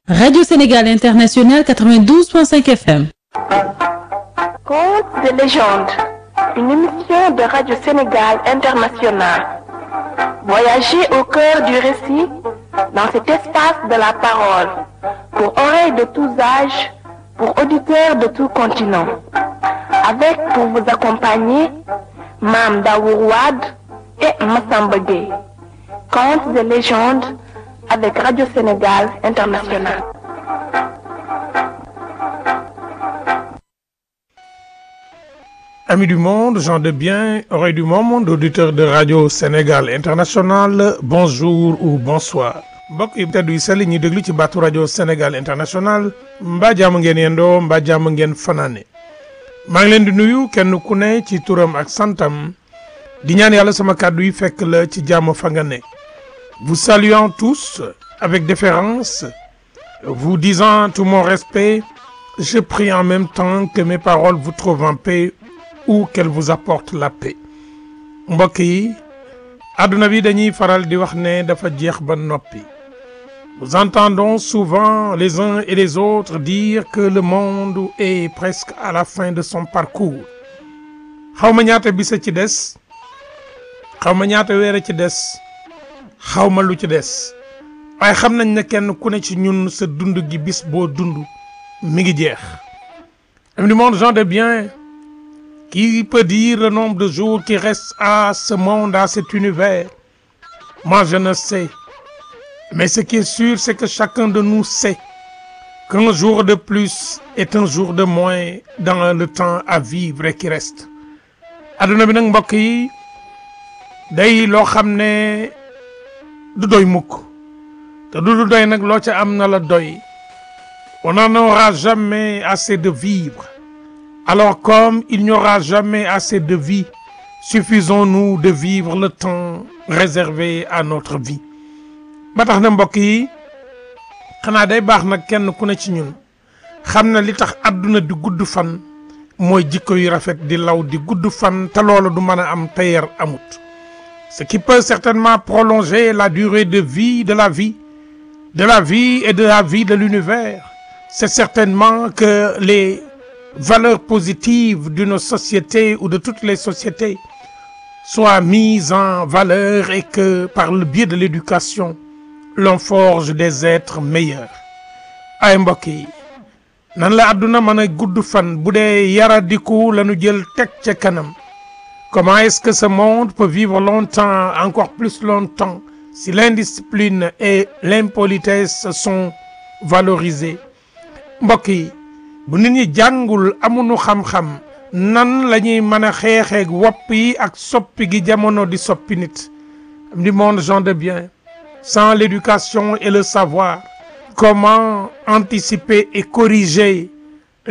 Radio Sénégal International 92.5 FM. Contes de légende, une émission de Radio Sénégal International. Voyagez au cœur du récit dans cet espace de la parole, pour oreilles de tous âges, pour auditeurs de tout continent. Avec pour vous accompagner, Mam Daourouad et Massamba Gueye. Contes de légende avec Radio Sénégal International. Amis du monde, gens de bien, oreilles du monde, auditeurs de Radio Sénégal International, bonjour ou bonsoir. mbokk yi teddu yi sell ñi déglu ci baatu rajo Sénégal International mbaa jàmm ngeen yendoo mbaa jàmm ngeen fanaane maa ngi leen di nuyu kenn ku ne ci turam ak santam di ñaan yàlla sama kàddu yi fekk la ci jàmm fa nga ne vous saluant tous avec déférence vous disant tout mon respect je prie en même temps que mes paroles vous trouvent en paix ou qu'elles vous apportent la paix mbokk yi àdduna bi dañuy faral di wax ne dafa jeex ba noppi nous entendons souvent les uns et les autres dire que le monde est presque à la fin de son parcours xaw ma ñaata bis a ci des xaw ma ñaata weer a ci des xaw ma lu ci des waaye xam nañ ne kenn ku ne ci ñun sa dund gi bis boo dund mi ngi jeex am du monde gens de bien qui peut dire le nombre de jours qui restent à ce monde à cet univers moi je ne sais mais ce qui est sûr c'est que chacun de nous sait qu'un jour de plus est un jour de moins dans le temps à vivre et qui reste adduna bi nag mbokk yi day loo xam ne du doy mukk te du du doy nag loo ca am na la doy on n'en aura jamais assez de vivre alors comme il n'y aura jamais assez de vie suffisons-nous de vivre le temps réservé à notre vie ba tax na mbokk yi xanaa day baax nag kenn ku ne ci ñun xam na li tax àdduna di gudd fan mooy jikko yu rafet di law di gudd fan te loolu du mën a am tayer amut ce qui peut certainement prolonger la durée de vie de la vie de la vie et de la vie de l'univers c'est certainement que les valeurs positives d'une société ou de toutes les sociétés soient mises en valeur et que par le biais de l'éducation l'on forge des êtres meilleurs ay mbokk yi nan la àdduna mën a gudd fan bu dee yaradiku lañu jël teg ca kanam comment est-ce que ce monde peut vivre longtemps encore plus longtemps si l'indiscipline et l'impolitesse sont valorisées mbokk yi bu nit ñi jàngul amuñu xam-xam nan la ñuy mën a xeexeeg wopp yi ak soppi gi jamono di soppi nit du monde gens de bien sans l'éducation et le savoir comment anticiper et corriger